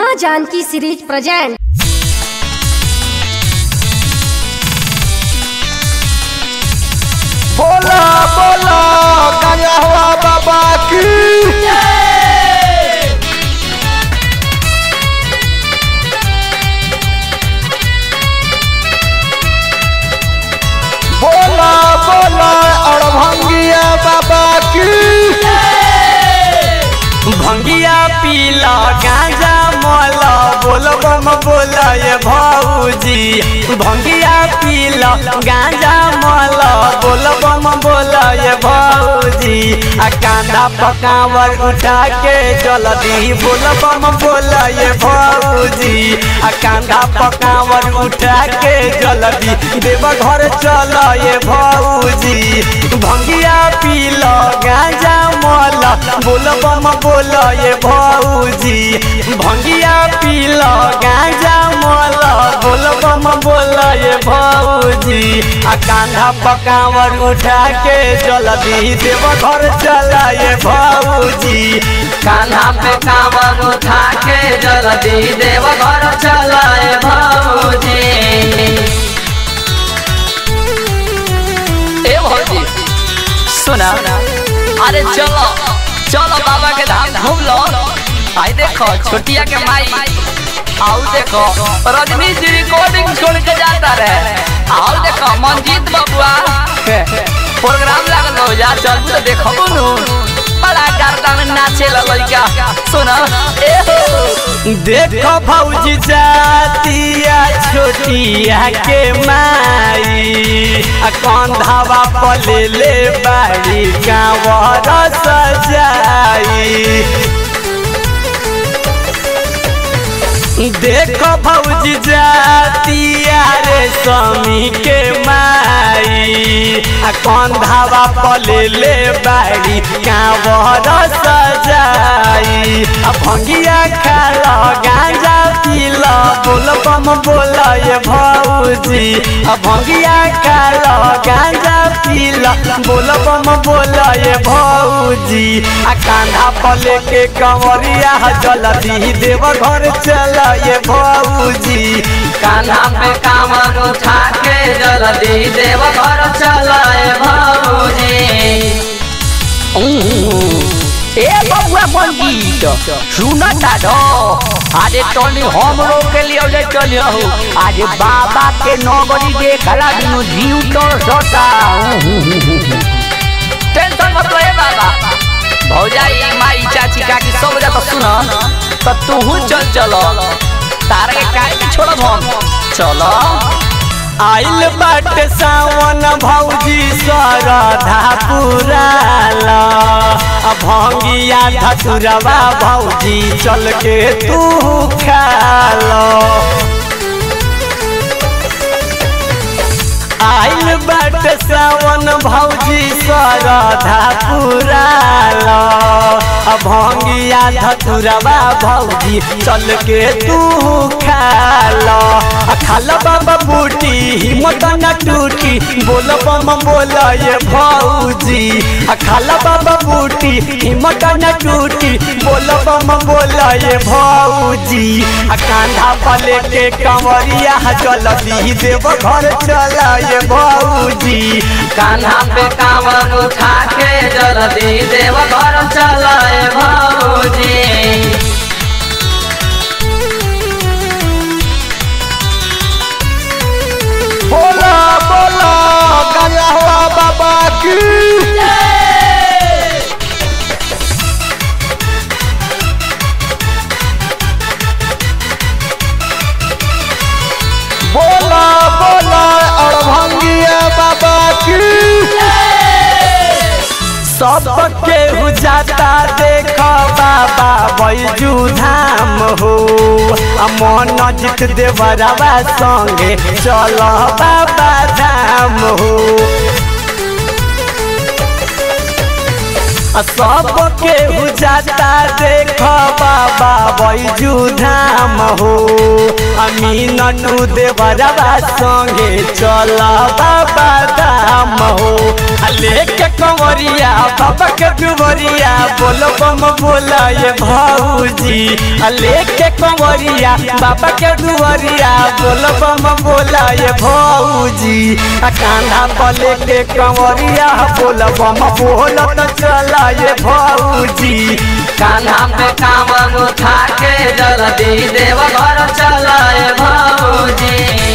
माँ Janaki series present बोला बोला गंगा हुआ बाबा की बोला बोला अड़भंगिया बाबा की भंगिया पीला गांजा मोला बोल बम बोल ये भौजी भंगिया पीला गांजा मोला बोल बम बोल ये भौजी आ कांधा पकावर उठा के जल्दी बोल बम बोल ये भौजी आ कांधा पकावर उठा के जल्दी देव घर चल ये भौजी भंगिया पीला गांजा मोला बोल बम बोल ये भौजी भंगिया पीला गांजा मोला बोल बम बोल ये भौजी आ कांधा पकावर उठा के जल्दी देव घर चला ये भौजी कान्हा पे कांवर उठा के जल्दी देव घर चलाए भौजी ए भौजी सुना अरे चलो चलो बाबा के धाम घूम लो आई देखो छोटिया के माई आओ देखो रजनी जी रिकॉर्डिंग छोड़ के जाता रहे आओ देखो मंजीत बबुआ प्रोग्राम लागल हो जा चल तो देखो नु बड़ा गर्दा में नाचे लइका सुना ए हो देखो भौजी जातिया छोटिया के माई आ कंधावा पले ले बाड़ी गाँवर सजाई देखो भौजी जातिया रे स्वामी के माई आ कंधावा पले ले बाड़ी कांवर सजाई आ भंगिया खाला गांजा पीला बोल बम बोल ये भौजी आ भंगिया खाला गांजा पीला बोल बम बोल ये भौजी आ कांधा पले के कंवरिया जल्दी देव घर चला ये भौजी कान्हा पे कांवर उठा के जल्दी देव घर चलाए भौजी ए बबुआ पंडित सुन दादो अरे तोनी हमरो के लिए ले चलियो आज बाबा के नगरी देखला बिनु जीव तो सता टेंशन मत ले बाबा भौजाई माई चाची काकी सब जगह सुन तो तू चल चलो तारा के काहे के छोड़ब हम चलो आइल बाटे सावन भौजी सरधा पुराला आ भंगिया धतुरवा भौजी चल के तू खालो आइल बाटे सावन भौजी सरधा पुराला आ भंगिया धतुरवा भौजी चल के तू खालो आ खाला बाबा बूटी हिम्मत न टूटी बोल बम बोल ये भौजी आ खाला बाबा बूटी हिम्मत न टूटी बोल बम बोल ये भौजी आ कांधा पले के कंवरिया जल्दी देव घर चला ये भौजी कान्हा पे कांवर उठा के जल्दी देव घर चलाए भौजी बोला बोला गंगा हुआ बाबा की बोला बोला अड़भंगिया बाबा की सबके हुजाता देख बाबा बैजू धाम हो आ मन जित देवरवा संगे चल बाबा धाम हो सबके जाता देख बाबा बैजू धाम हो अमीन टू देवरवा संगे चल बाबा धाम हो लेके कंवरिया बाबा के दुवरिया बोल बम बोला ये भौजी लेके कंवरिया बाबा के दुवरिया बोल बम बोला ये भौजी कान्हा पले के कंवरिया बोल बम बोल तो चला ये भौजी कान्हा पे कामन उठा के जल्दी देव घर चलाए भौजी